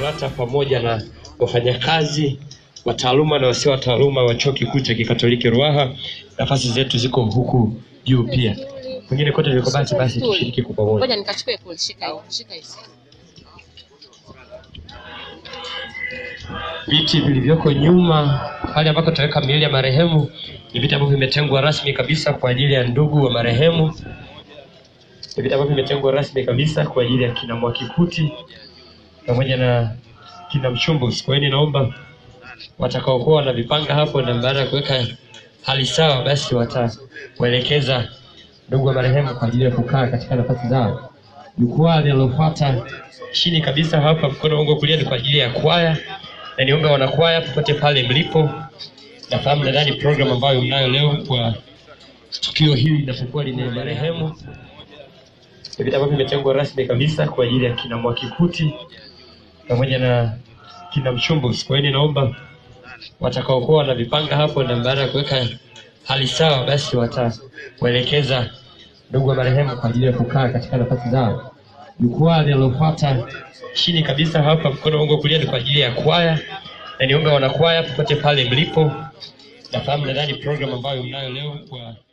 KULATA pamoja na wafanyakazi wa taaluma na wasio wa taaluma wa Chuo Kikuu cha Kikatoliki Ruaha. Nafasi zetu ziko huku juu pia, kwingine kote viko basi basi, tushiriki kwa pamoja. Ngoja nikachukue kule, shika hiyo, shika hiyo. Viti vilivyoko nyuma pale ambako tutaweka miili ya marehemu ni viti ambavyo vimetengwa rasmi kabisa kwa ajili ya ndugu wa marehemu. Ni viti ambavyo vimetengwa rasmi kabisa kwa ajili ya kina Mwakikuti pamoja na kina Mchumbus. Kwa hiyo ninaomba watakaokuwa wanavipanga hapo, na baada ya kuweka hali sawa, basi watawaelekeza ndugu wa marehemu kwa ajili ya kukaa katika nafasi zao. Jukwaa linalofuata chini kabisa hapa, mkono wangu wa kulia ni kwa ajili ya kwaya, na niombe wanakwaya popote pale mlipo, nafahamu nadhani program ambayo mnayo leo kwa tukio hili linapokuwa lina marehemu ni vitu ambavyo vimetengwa rasmi kabisa kwa ajili ya kina Mwakikuti pamoja na kina Mchumbus. Kwa hiyo ninaomba watakaokuwa wanavipanga hapo, na baada ya kuweka hali sawa, basi watawaelekeza ndugu wa marehemu kwa ajili ya kukaa katika nafasi zao. Jukwaa linalofuata chini kabisa hapa, mkono wangu wa kulia ni kwa ajili ya kwaya, na niombe wanakwaya popote pale mlipo, nafahamu nadhani program ambayo mnayo leo kwa